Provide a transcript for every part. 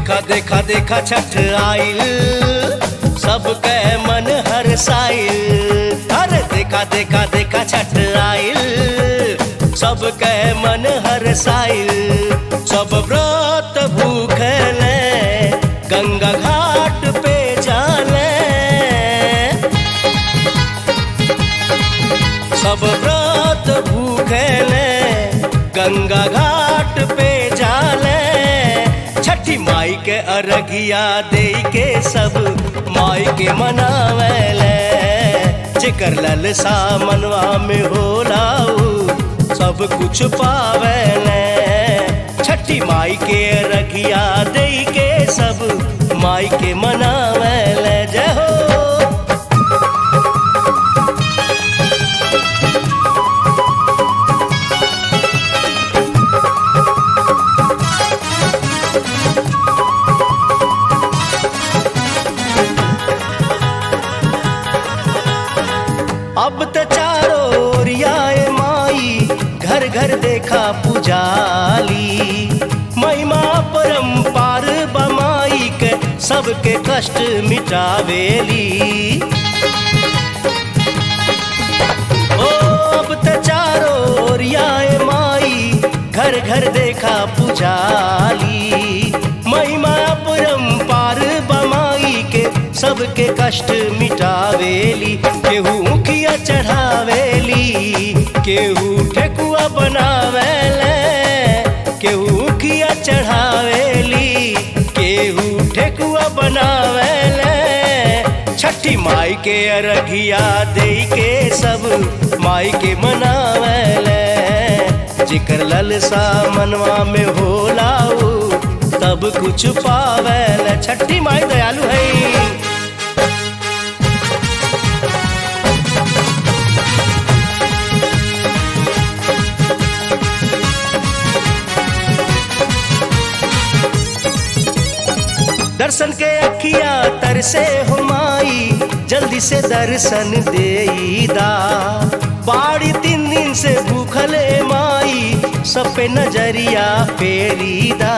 देखा देखा देखा छठ आइल सबके मन हर साइल अरे देखा देखा देखा छठ आइल सबके मन हर साइल सब व्रत भूखले गंगा घाट पे जाले सब व्रत भूखले गंगा घाट पे जाले छठी माई के अरगिया दे के सब माई के मनावेले जेकर ललसा मनवा में होलाऊ सब कुछ पावेले छठी माई के अरगिया दे के सब माई के मनावेले जय हो अब त चारो ओरियाए माई घर घर देखा पुजाली महिमा परम्पार बमाई के सबके कष्ट मिटावेली ओ अब त चारो ओरियाए माई घर घर देखा पुजाली महिमा परम्पार बमाई के सबके कष्ट मिटावेली केहू मुखिया चढ़ावेली केहू ठेकुआ बनावेले केहू मुखिया चढ़ावेली केहू ठेकुआ बनावेले छठी माई के अरघिया दे के सब माई के मनावेले जिकर ललसा मनवा में होलाऊ तब कुछ पावेले छठी माई दयालु है दर्शन के अखिया तरसे हो माई जल्दी से दर्शन देईदा बाड़ी तीन दिन से भूखले माई सब पे नजरिया फेरीदा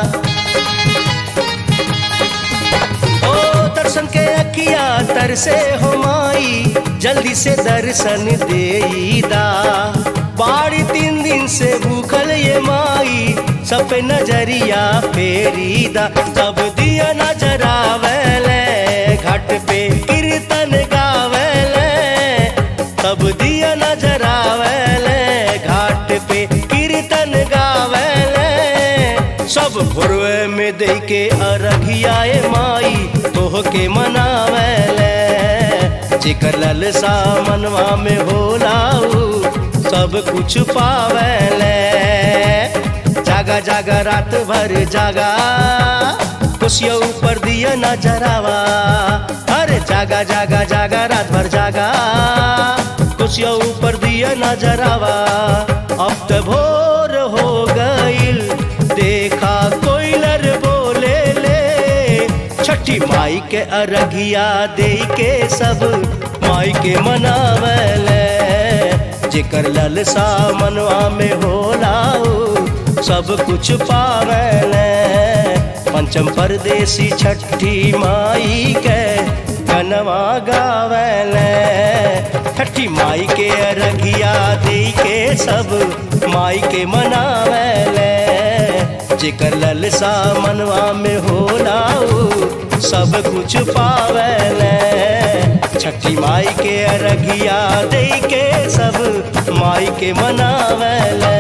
ओ दर्शन के अखिया तरसे हो माई जल्दी से दर्शन देईदा बाड़ी तीन दिन से भूखल ये माई सब पे नजरिया फेरीदा तब दिया नजरावेले घाट पे कीर्तन गावेले तब दिया नजरावेले घाट पे कीर्तन गावेले सब भोरवे में दे के अरघियाए माई तोह के मनावेले जिकर ललसा मनवा में होलाऊ सब कुछ पावेले जागा जागा रात भर जागा खुशिया ऊपर दिया नजरावा अरे जागा जागा जागा रात भर जागा खुशिया ऊपर दिया नजरावा अब तो भोर हो गईल देखा कोयलर बोले ले छठी माई के अरघिया दे के सब माई के मनावले जेकर ललसा मनवा में होलाऊ सब कुछ पावेले पंचम परदेसी छठी माई के गनवा गावेले छठी माई के अरघिया दे के सब माई के मनावेले जेकर ललसा मनवा में होलाऊ सब कुछ पावेले छठी माई के अरघिया दे के सब माई के मनावेले